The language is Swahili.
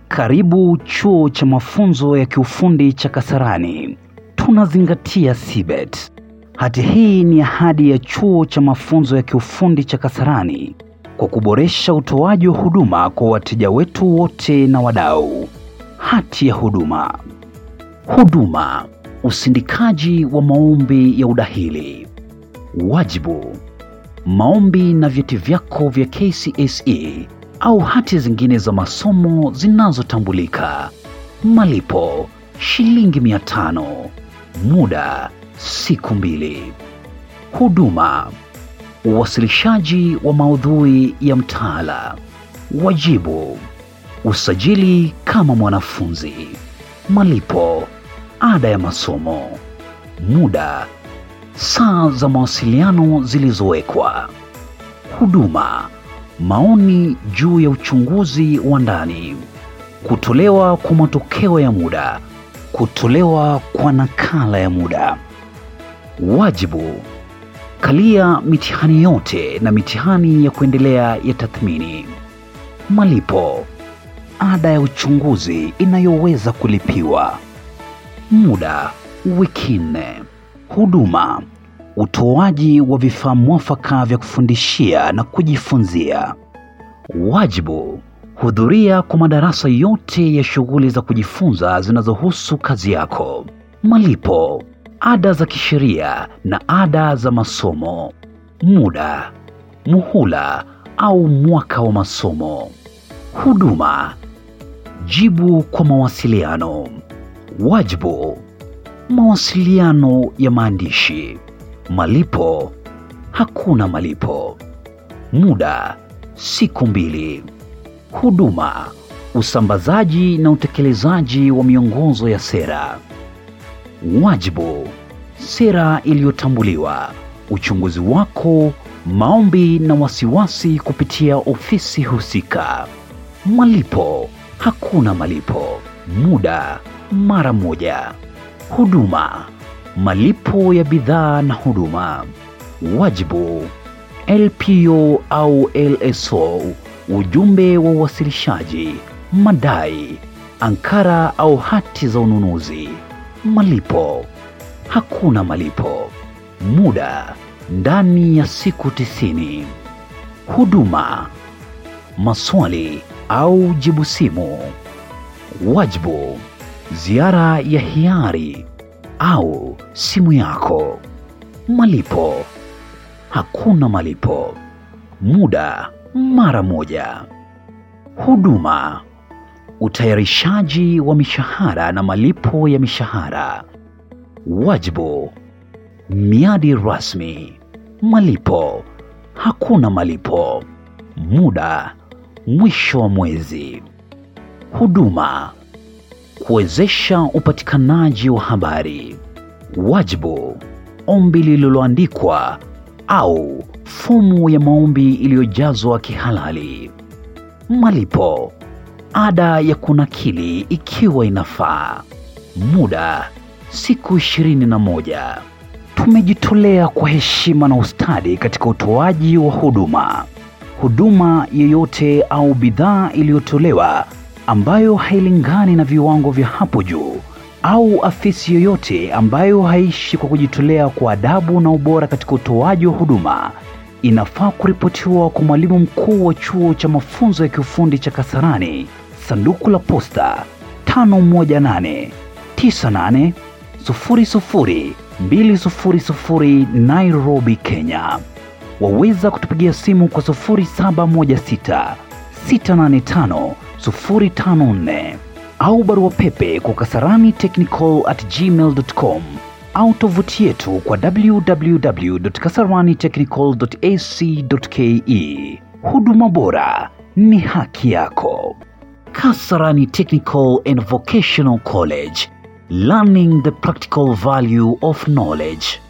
Karibu chuo cha mafunzo ya kiufundi cha Kasarani. Tunazingatia CBET. Hati hii ni ahadi ya chuo cha mafunzo ya kiufundi cha Kasarani kwa kuboresha utoaji wa huduma kwa wateja wetu wote na wadau. Hati ya huduma. Huduma: usindikaji wa maombi ya udahili. Wajibu: maombi na vyeti vyako vya KCSE au hati zingine za masomo zinazotambulika. Malipo: shilingi mia tano. Muda: siku mbili. Huduma: uwasilishaji wa maudhui ya mtaala. Wajibu: usajili kama mwanafunzi. Malipo: ada ya masomo. Muda: saa za mawasiliano zilizowekwa. Huduma: maoni juu ya uchunguzi wa ndani, kutolewa kwa matokeo ya muda, kutolewa kwa nakala ya muda. Wajibu: kalia mitihani yote na mitihani ya kuendelea ya tathmini. Malipo: ada ya uchunguzi inayoweza kulipiwa. Muda: wiki nne. Huduma: utoaji wa vifaa mwafaka vya kufundishia na kujifunzia. Wajibu: hudhuria kwa madarasa yote ya shughuli za kujifunza zinazohusu kazi yako. Malipo: ada za kisheria na ada za masomo. Muda: muhula au mwaka wa masomo. Huduma: jibu kwa mawasiliano. Wajibu: mawasiliano ya maandishi. Malipo: hakuna malipo. Muda: siku mbili. Huduma: usambazaji na utekelezaji wa miongozo ya sera. Wajibu: sera iliyotambuliwa, uchunguzi wako, maombi na wasiwasi kupitia ofisi husika. Malipo: hakuna malipo. Muda: mara moja. Huduma: malipo ya bidhaa na huduma. Wajibu: LPO au LSO, ujumbe wa uwasilishaji, madai, ankara au hati za ununuzi. Malipo: hakuna malipo. Muda: ndani ya siku tisini. Huduma: maswali au jibu simu. Wajibu: ziara ya hiari au simu yako. Malipo: hakuna malipo. Muda: mara moja. Huduma: utayarishaji wa mishahara na malipo ya mishahara. Wajibu: miadi rasmi. Malipo: hakuna malipo. Muda: mwisho wa mwezi. Huduma: kuwezesha upatikanaji wa habari. Wajibu: ombi lililoandikwa au fomu ya maombi iliyojazwa kihalali. Malipo: ada ya kunakili ikiwa inafaa. Muda: siku ishirini na moja. Tumejitolea kwa heshima na ustadi katika utoaji wa huduma. Huduma yoyote au bidhaa iliyotolewa ambayo hailingani na viwango vya hapo juu au afisi yoyote ambayo haishi kwa kujitolea kwa adabu na ubora katika utoaji wa huduma inafaa kuripotiwa kwa mwalimu mkuu wa chuo cha mafunzo ya kiufundi cha Kasarani, sanduku la posta 518 98 00 200 Nairobi, Kenya. Waweza kutupigia simu kwa 0716 685 054 au barua pepe kwa kasarani technical at gmail.com au tovuti yetu kwa www.kasaranitechnical.ac.ke. Huduma bora ni haki yako. Kasarani Technical and Vocational College, learning the practical value of knowledge.